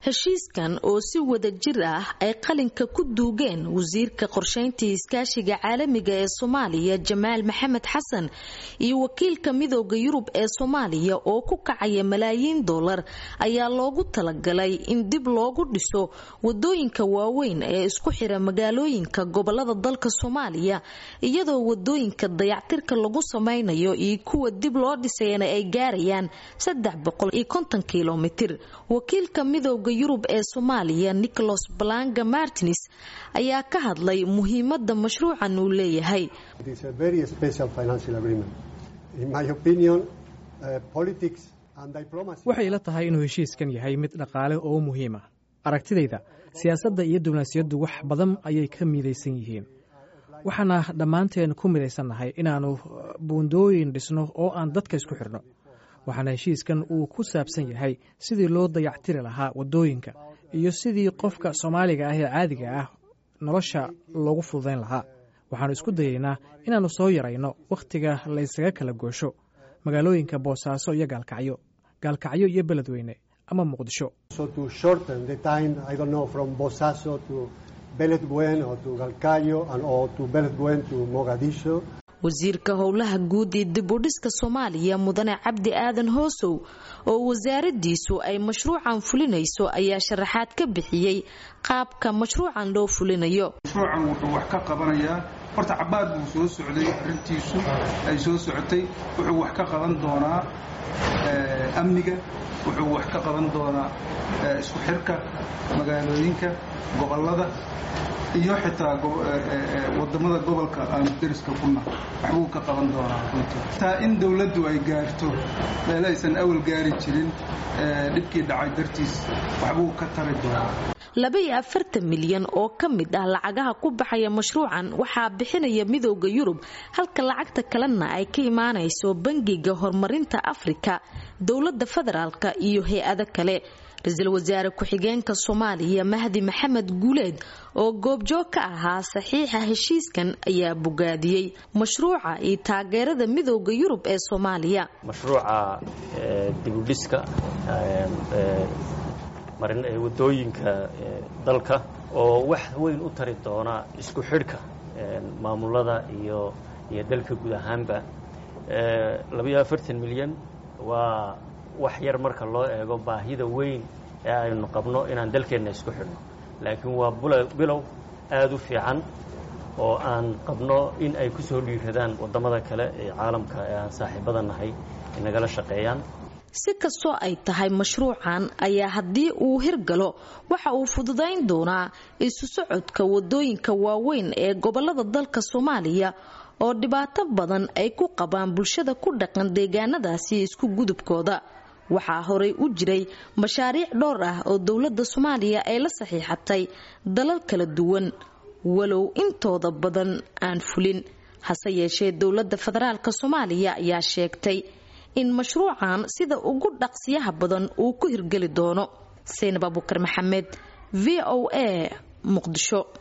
heshiiskan oo si wada jir ah ay qalinka ku duugeen wasiirka qorshayntii iskaashiga caalamiga ee soomaaliya jamaal maxamed xasan iyo wakiilka midooda yurub ee soomaaliya oo ku kacaya malaayiin dollar ayaa loogu talagalay in dib loogu dhiso wadooyinka waaweyn ee isku xira magaalooyinka gobolada dalka soomaaliya iyadoo wadooyinka dayactirka lagu samaynayo iyo kuwa dib loo dhisayana ay gaarayaan kilomitir wakiilka midooda yurub ee soomaaliya nicholas balanga martins ayaa ka hadlay muhiimada mashruucan uu leeyahay waxay ila tahay inuu heshiiskan yahay mid dhaqaale oo muhiima aragtidayda siyaasadda iyo diblomaasiyaddu wax badan ayay ka midaysan yihiin waxaana dhammaanteen ku midaysannahay inaannu buundooyin dhisno oo aan dadka isku xidhno waxaana heshiiskan uu ku saabsan yahay sidii loo dayactiri lahaa waddooyinka iyo sidii qofka soomaaliga ah ee caadiga ah nolosha loogu fududayn lahaa waxaannu isku dayaynaa inaannu soo yarayno wakhtiga laysaga kala goosho magaalooyinka boosaaso iyo gaalkacyo gaalkacyo iyo beledweyne ama muqdisho wasiirka howlaha guud ee dibudhiska soomaaliya mudane cabdi aadan hoosow oo wasaaradiisu ay mashruucan fulinayso ayaa sharaxaad ka bixiyey qaabka mashruucan loo fulinayo mashruucan wuxuu wax ka qabanayaa horta cabaad buu soo socday arrintiisu ay soo socotay wuxuu wax ka qaban doonaa amniga wuxuu wax ka qaban doonaa isku xirka magaalooyinka gobolada iyo xitaa wadamada gobolka aanu deriska kuna waxbuu ka qaban doonaa runtii taa in dowladdu ay gaarto meel aysan awal gaari jirin dhibkii dhacay dartiis waxbuu ka tari doonaa labaiyo afartan milyan oo ka mid ah lacagaha ku baxaya mashruucan waxaa bixinaya midooda yurub halka lacagta kalena ay ka imaanayso bangiga horumarinta afrika dowlada federaalka iyo hay-ado kale ra-iisul wasaare ku-xigeenka soomaaliya mahdi maxamed guuleed oo goobjoog ka ahaa saxiixa heshiiskan ayaa bogaadiyey mashruuca iyo taageerada midooda yurub ee soomaaliya mashruuca dibudhiska wadooyinka dalka oo wax weyn u tari doona isku xidhka maamulada iyo iyo dalka guud ahaanba labaiyo afartan milyan waa wax yar marka loo eego baahida weyn ee aynu qabno inaan dalkeenna isku xidhno laakiin waa bilow aada u fiican oo aan qabno in ay ku soo dhiiradaan waddamada kale ee caalamka ee aan saaxiibada nahay ay nagala shaqeeyaan si kastoo ay tahay mashruucan ayaa haddii uu hirgalo waxa uu fududayn doonaa isu socodka wadooyinka waaweyn ee gobolada dalka soomaaliya oo dhibaato badan ay ku qabaan bulshada ku dhaqan deegaanadaasi isku gudubkooda waxaa horey u jiray mashaariic dhowr ah oo dowladda soomaaliya ay la saxiixatay dalal kala duwan walow intooda badan aan fulin hase yeeshee dowladda federaalk soomaaliya ayaa sheegtay in mashruucan sida ugu dhaqsiyaha badan uu ku hirgeli doono saynab abuukar maxamed v o a muqdisho